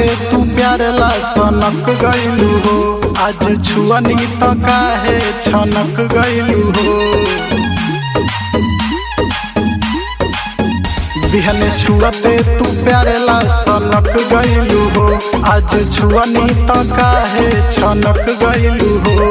छुअते तू प्यार ला सनक गइलू हो आज छुअनी त काहे छनक गइलू हो बिहने छुअते तू प्यार ला सनक गइलू हो आज छुअनी त काहे छनक गइलू हो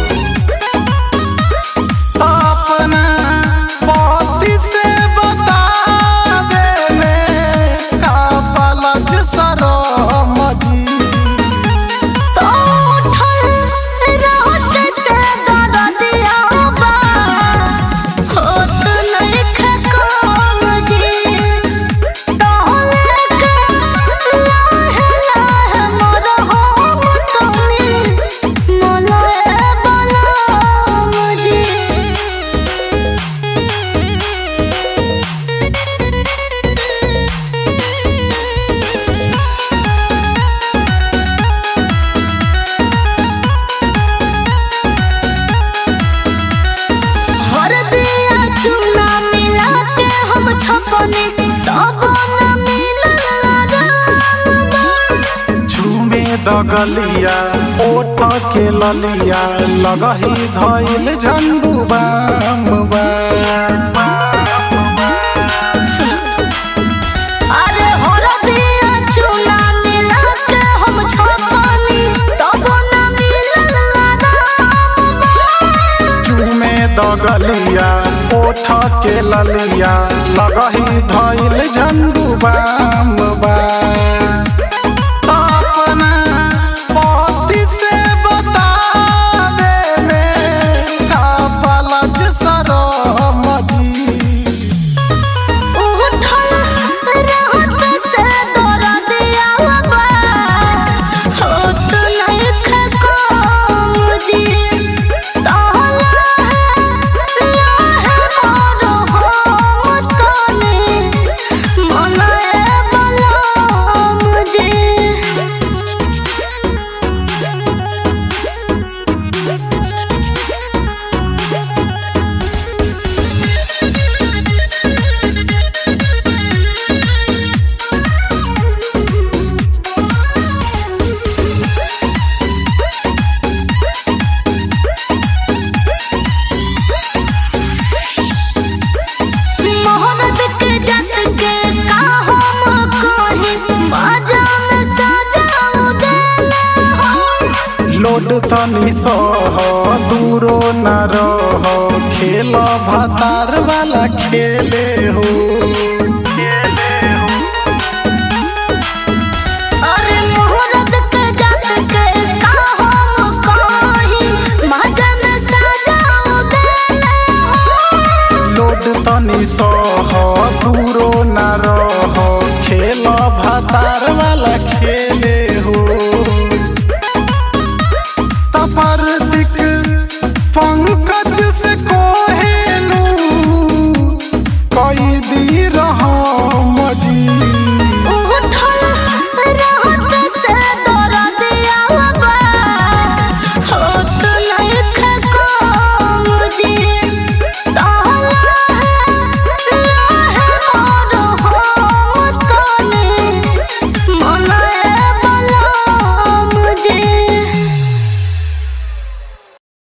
अपना पति से बता दे में का पलज सरम जी तो उठल रात से दरदिया बा होत नइखे काम जी तोहले के लाहे लाहे मोर हम तनी मोलाए बलाम जी हर दिया चूना मिला के हम छपने तब न मिलल राम झूमे दगलिया ओठ के ललिया लगही धइल झंडू बाम बा अरे हर दिया चूना मिला के हम छपने तब न मिलल राम झूमे दगलिया ओठ के ललिया लगही धइल झंडू बाम बा अपना पति से बता दे में का पलज सरम जी उठल रात से दरदिया बा होत नइखे काम जी तहला है लाहे मोर हम तनी मनाए बलाम जी मोहब्बत के जत के का हम कही बाजा में सजाऊ देले हो लोड तनी सह दूरो न रह खेल भतार वाला खेले हो